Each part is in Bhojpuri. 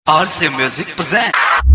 RC Music present.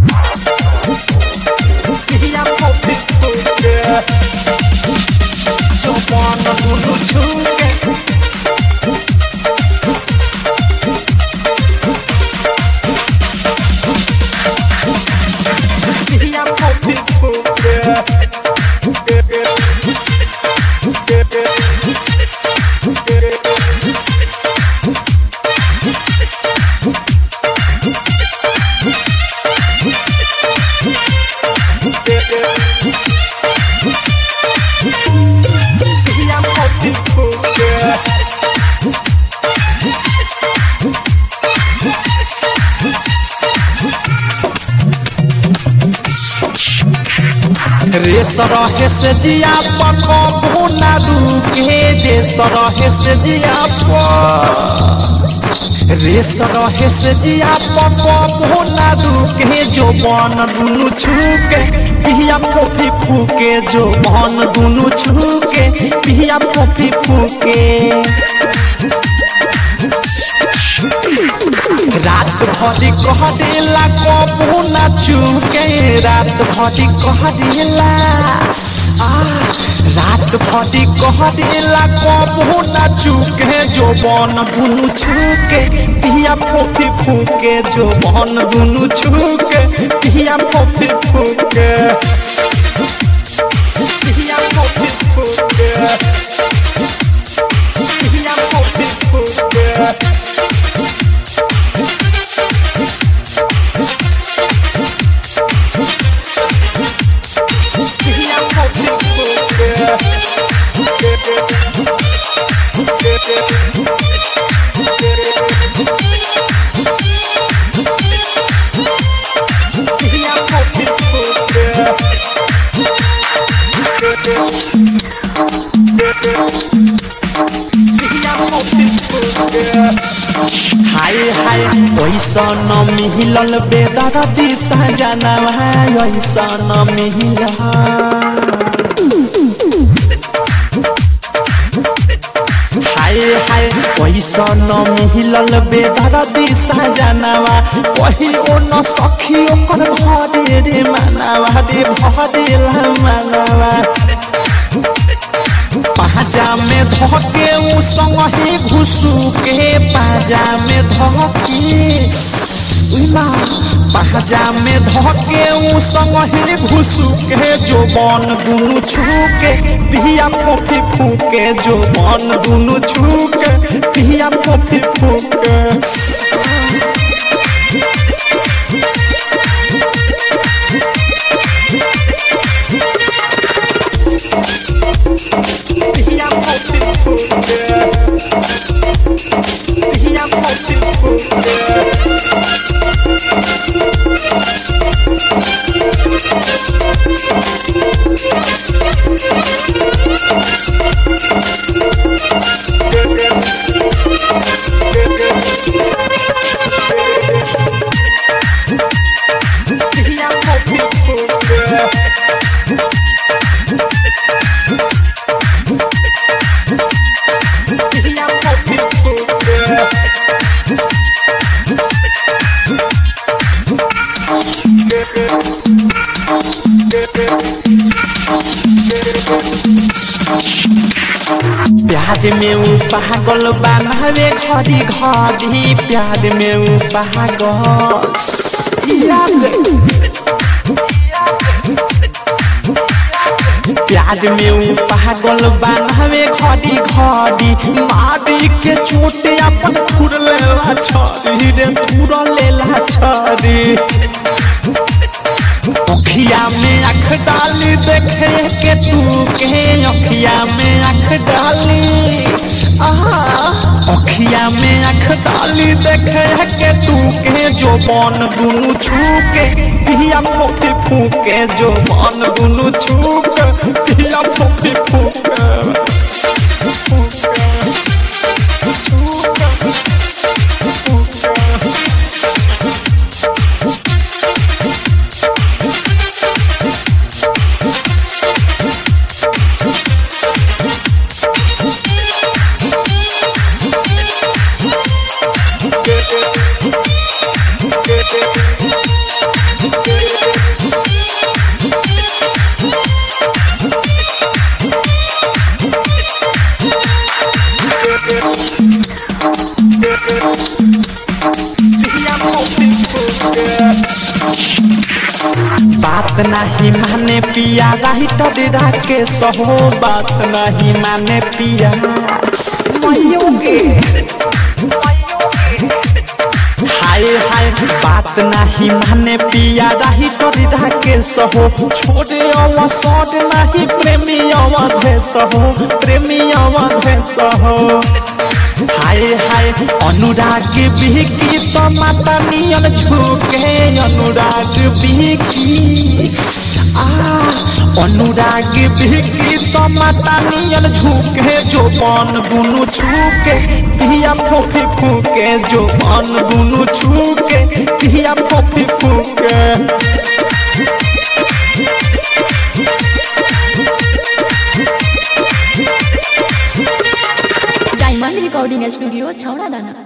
रे सरहे से जिया पकबो ना रुके रे सरहे से जिया प रे सरहे से जिया पकबो ना रुके जो बन दुनु छुके पिया फोफी फूके जो बन दुनु छुके पिया फोफी फूके रात भरी कह देला कबू ना चुके रात भरी कह देला आ, रात भरी कह देला कबू ना चुके जो बन दुनु छुके पिया फोफी फूके जो बन दुनु छुके पिया फोफी फूके पिया फोफी फूके पिया फोफी फूके हाय हाय पैसा न मिलल बेदर दिशा जाना भाई ऐसा न मिलल हाय हाय पैसा न मिलल बेदर दिशा जानवा कही ओ न सखी ओकर भरे रे मानवा रे भरे ला मानवा पाजा में धके उ संगे घुसु के पाजा में धके उला पाजा में धके उ संगे घुसु के जो बन दुनु छुके पिया फोफी फूके जो बन दुनु छुके पिया फोफी फूके पिया फोफी फूके पिया फोफी फूके पिया फोफी फूके पिया फोफी फूके प्यार में ऊ पागल बनावे घड़ी घड़ी प्यार में ऊ पागल प्यार में ऊ पागल बनावे घड़ी घड़ी मारी के चोट अपन थुर लेला छरी रे थुर लेला छरी अखिया में आँख डाली देखे के तू के अखिया में आँख डाली आहा अखिया में आँख डाली देखे के तू के जो बन दुनु छूके पिया फोफी फूके जो बन दुनु छूके पिया फोफी फूके फूके छूके फूके Get it. फोफी फूके बात नहीं माने पिया राइटर राके सहो बात नहीं माने पिया मइयों के हाय हाय बात नहीं माने पिया राइटर राके सहो छोड़े अवसर नहीं प्रेमी अवधे सहो प्रेमी अवधे सहो हाय हाय अनुराग बिहकी तो माता नियन झुके अनुराग बिहकी आ अनुराग बिहकी तो माता नियन झुके जो बन दुनु छुके पिया फोफी फूके जो बन दुनु छुके पिया फोफी फूके डायमंड रिकॉर्डिंग स्टूडियो छौड़ा दाना